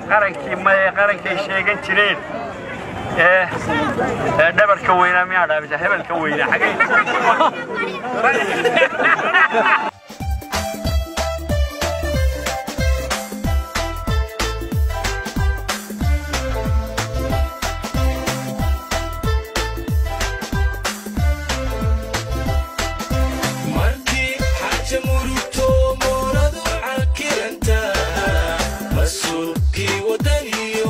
qarankii maye qarankay sheegan jireen ee ee dhabarka weynaa miyaa dhaabisa hebelka weynaa xagay markii xaaja murugto mooladu cankiranta mas-uulkii wadaniyo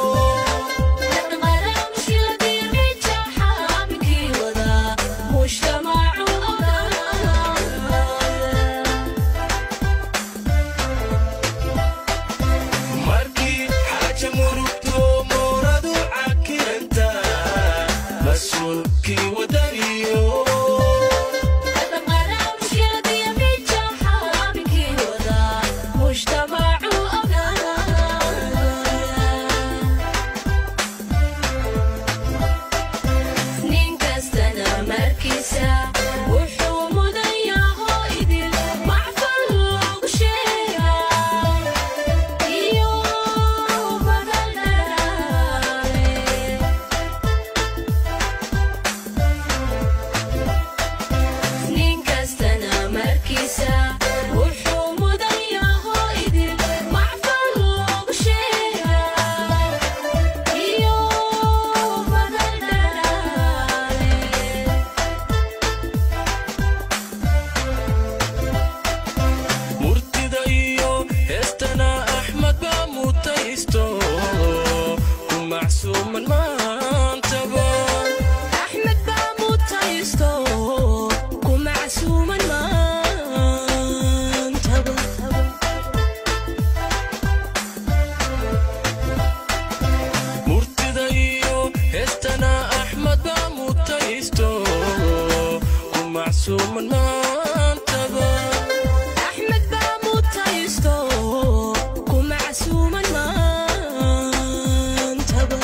markii xaaja murugto mooladu cankiranta mas-uulkii wadaniyo nin kastana markiisa wuxuu mudan yaho idil macfal loogu sheegaa iyo badal dharaare nin kastana markiisa wuxuu mudan yaho idil macfal loogu sheegaa iyo badal dharaare murtida iyo heestana axmed baa mutaysto ku macsuuman maantaba axmed baa mutaysto ku macsuuman maantaba murtida iyo heestana axmed baa mutaysto ku macsuuman maantaba axmed baa mutaysto ku macsuuman maantaba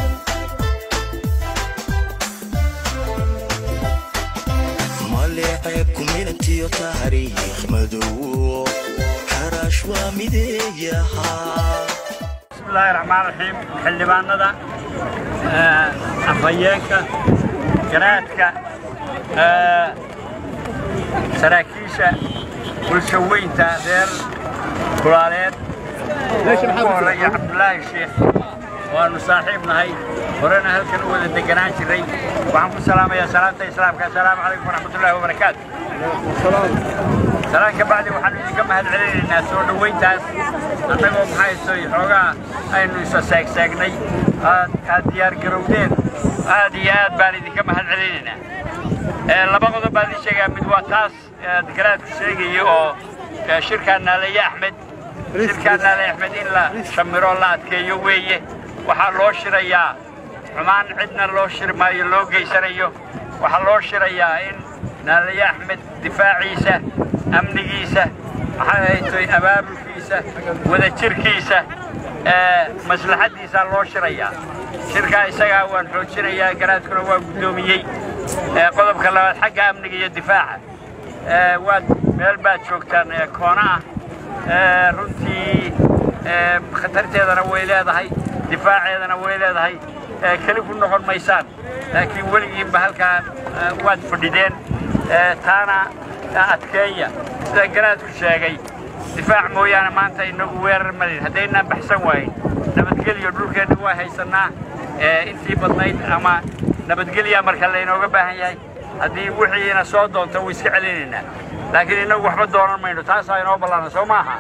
maleeceeb kuminantiyo taariikh madow xaraash waa mideeyahaa bismillaahi raxmaan raxiim xildhibaanada ee, afhayeenka garaadka ee, saraakiisha bulsho weynta reer kulaaleed ugu horeeya cabdulaahi sheekh waanu saaxiib nahay horena halkan u wada deganaan jiray waxaan ku salaamayaa salaamta islaamka assalaamu calaykum waraxmatullaahi wabarakaatu salaan ka bacdi waxaanu idinka mahad celinaynaa soo dhoweyntaas annagoo maxaysoy xoogaa aynu isa seegseegnay aad aad diyaar garowdeen aad iyo aad baan idinka mahad celinaynaa Ee, laba qodob baan idin sheegaa mid waa taas ee, garaadku sheegaya oo ee, shirkaa naalaye axmed shirkaa naalaye axmed in la shamiro la adkeeyo weeye waxaa loo shirayaa xumaan cidna loo shiri maayo loo geysanayo waxaa loo shirayaa in naalaye axmed difaaciisa amnigiisa maxay ahaytoy abaabulkiisa wadajirkiisa ee, maslaxaddiisaa loo shirayaa shirkaa isagaa waan xoojinayaa garaadkuna waa guddoomiyey ee, qodobka labaad xagga amniga iyo difaaca ee, waad meel baad joogtaan ee, koona ah ee, runtii ee, khatarteedana way leedahay difaaceedana way leedahay ee, keli ku noqon maysaan laakiin weligiinba halkaa ee, waad fadhideen ee, taana adkeeya sida garaadku sheegay difaac mooyaane maanta inagu weerar malin haddaynaan baxsan waayin nabadgelyo dhulkeenna waa haysannaa ee, intii badnayd ama nabadgelyaa marka laynooga baahan yahay haddii wixiina soo doonto way iska celinaynaa laakiin innagu waxba doonan mayno taasaa inoo ballaana soo maaha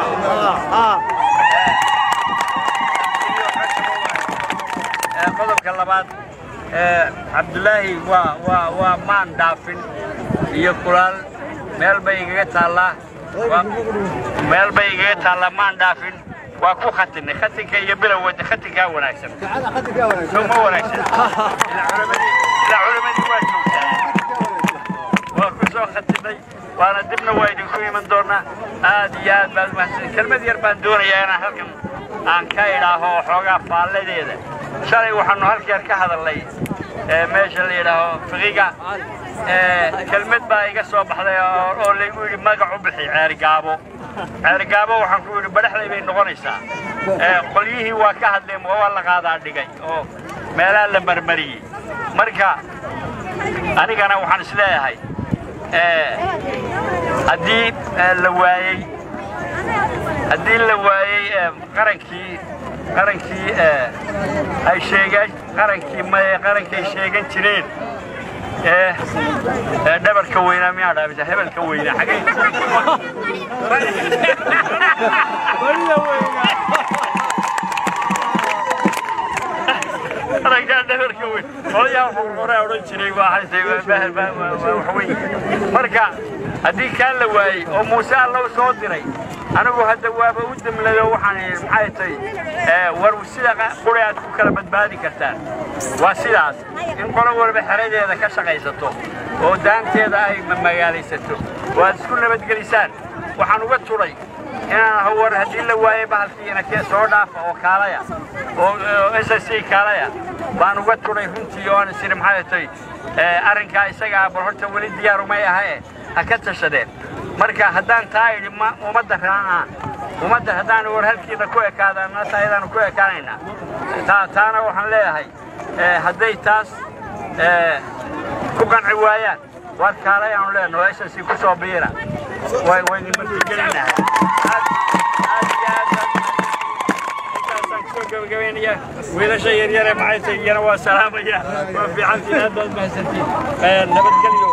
Ee, qodobka labaad ee, cabdulaahi waa waa waa maan dhaafin iyo kulaal meel bay igaga taallaa Waa- meel bay igaga taallaa maan dhaafin waa ku khatinay khatinka iyo bilowda khatinkaa wanaagsan soo ma wanaagsan ilaa culamadii ilaa culamadii waa joogtaa waa ku soo khatinay waana dibna waa idinku iman doonaa aad iyo aad baad umahadsan kelmad yar baan doonayaa inaan halkan aan ka idhaaho xoogaa faalladeeda shalay waxaanu halkeer ka hadalnay ee meesha la yidhaaho fiqiga ee kelmad baa iga soo baxday oo oo laygu yidhi magac u bixi ceeri gaabo ceergaabo waxaan ku yidhi badhaxday bay noqonaysaa ee qolyihii waa ka hadleen waa la qaadaa dhigay oo meelaha la marmariyey marka anigana waxaan is leeyahay haddii la waayey haddii la waayey qarankii qarankii ay sheegaan qarankii maye qarankay sheegan jireen ee dhabarka weynaa miyaa dhaabisa hebelka weynaa xagee qarankaa dhabarka weyn odayaa wuxuu hore odhan jiray waa waxweyn marka haddii kaan la waayey oo muuse allow soo diray anigu hadda waaba u demlado waxaan idhi maxay tahay war sida quri aad ku kala badbaadi kartaan waa sidaas in qolo walba xeradeeda ka shaqaysato oo daanteeda ay magaalaysato oo aad isku nabadgelisaan waxaan uga tudhay inaan hawar haddii la waaye bahalkiina kee soo dhaafa oo kaalaya oo s s c kaalaya baan uga tudhay runtii oo aan isiri maxay tahay arrinkaa isagaa bal horta weli diyaarumay ahae ha ka tashadeen marka haddaan taa idhi ummadda raacaan ummadda haddaan war halkiina ku ekaadaan taayadaanu ku ekaanaynaa taana waxaan leeyahay hadday taas ku qanci waayaan war kaalay aanu leenaho ss ku soo biira waynu martigelinahay wiilasha yaryare maxay tahay iyana waa salaamaya waa fiicantiin aad baad mahadsantiin nabadgelyo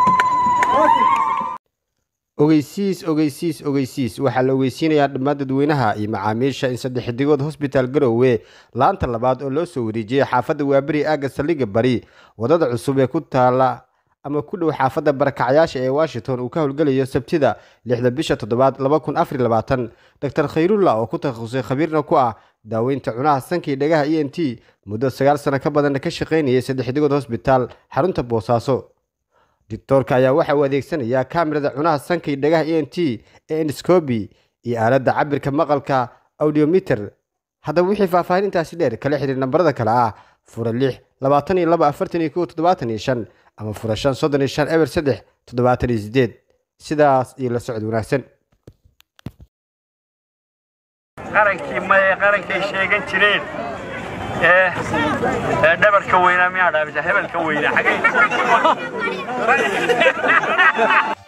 ogeysiis ogeysiis ogeysiis waxaa la ogeysiinayaa dhammaan dadweynaha iyo macaamiisha in saddex xidigood hosbitaal garowe laanta labaad oo loo soo wareejiyey xaafadda waaberi aagga saldhigga bari wadada cusub ee ku taala ama ku dhow xaafadda barakacyaasha ee washington uu ka howlgelayo sabtida lixda bisha toddobaad laba kun afar labaatan doctor khayrullah oo ku takhasusay khabiirna ku ah daaweynta cunaha sankii dhagaha e n t muddo sagaal sano ka badanna ka shaqaynayay saddex xidigood hosbitaal xarunta boosaaso doctoorka ayaa waxa uu adeegsanayaa kamirada cunaha sankay dhagaha e n t ee endoscobi iyo aaladda cabirka maqalka audiometer haddaba wixii faahfaahin intaasi dheer kala xidhiir nambarada kale ah fura lix labaatan iyo laba afartan iyo kow toddobaatan iyo shan ama fura shan soddon iyo shan eber saddex toddobaatan iyo sideed sidaas iyo la socod wanaagsan qarankii maye qarankay sheegan jireen ee dhabarka weynaa miyaa dhaabisa hebelka weynaa xagee